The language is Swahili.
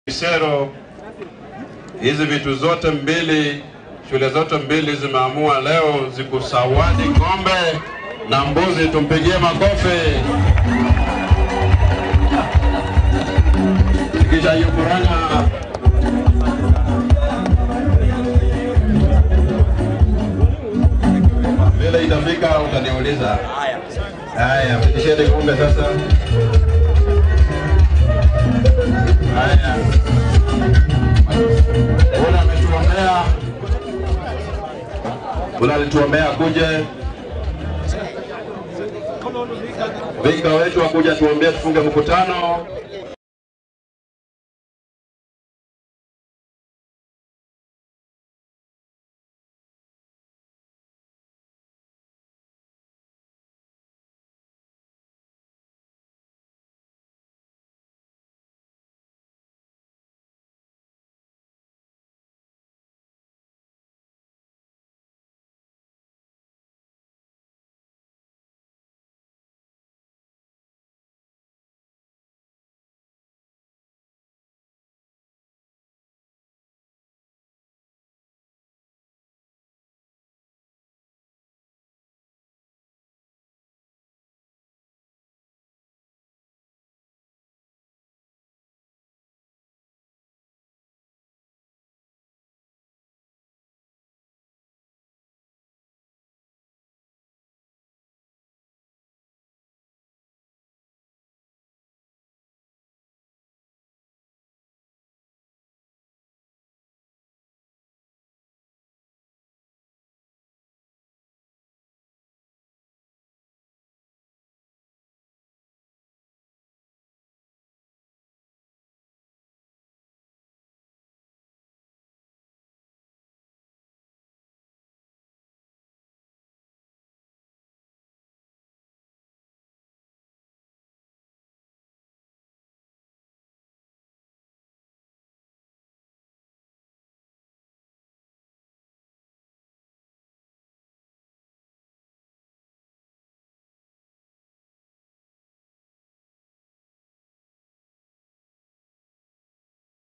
Isero, hizi vitu zote mbili, shule zote mbili zimeamua leo zikusawadi ng'ombe na mbuzi. Tumpigie makofi. Kisha hiyo Murang'a vile itafika utaniuliza. Haya, fikisheni ng'ombe sasa. Haya. Ule ametuombea, ule alituombea kuje vinga wetu akuja tuombee tufunge mkutano.